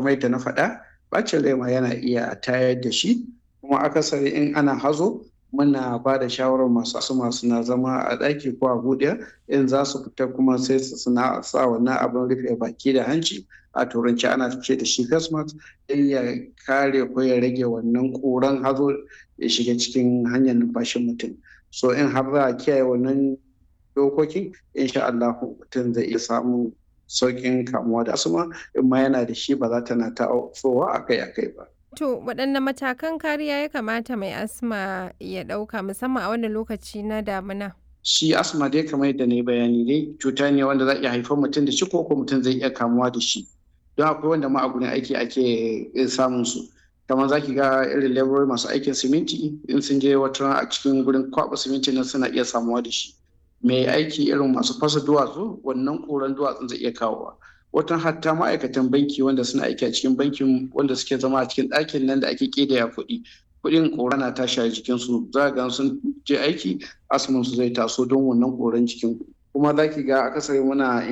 kamar yadda na faɗa bacin rai ma yana iya tayar da shi kuma akasari in ana hazo muna ba da shawarar masu asuma suna zama a ɗaki ko a buɗe in za su fita kuma sai su suna sa wannan abin rufe baki da hanci a turanci ana ce da shi face mask don ya kare ko ya rage wannan ƙuran hazo ya shiga cikin hanyar numfashin mutum so in har za a kiyaye wannan dokokin insha Allah mutum zai iya samun sauƙin kamuwa da asuma in ma yana da shi ba za ta na ta'ofowa akai-akai ba. To waɗanne matakan kariya ya kamata mai asma ya ɗauka musamman a wannan lokaci na damina? Shi asma dai kamar yadda na yi bayani dai cuta ne wanda za iya haifar mutum da shi ko ko mutum zai iya kamuwa da shi. Don akwai wanda ma a gurin aiki ake samun su. Kamar za ki ga irin laborori masu aikin siminti in sun je wata a cikin gurin kwaɓa siminti nan suna iya samuwa da shi. Mai aiki irin masu fasa duwatsu wannan ƙuran duwatsun zai iya kawowa. watan hatta ma'aikatan banki wanda suna aiki a cikin bankin wanda suke zama a cikin ɗakin nan da ake ƙidaya kuɗi kuɗin ƙora na tashi a jikinsu za ga sun je aiki asumin su zai taso don wannan ƙoran jikin kuma za ki ga akasari muna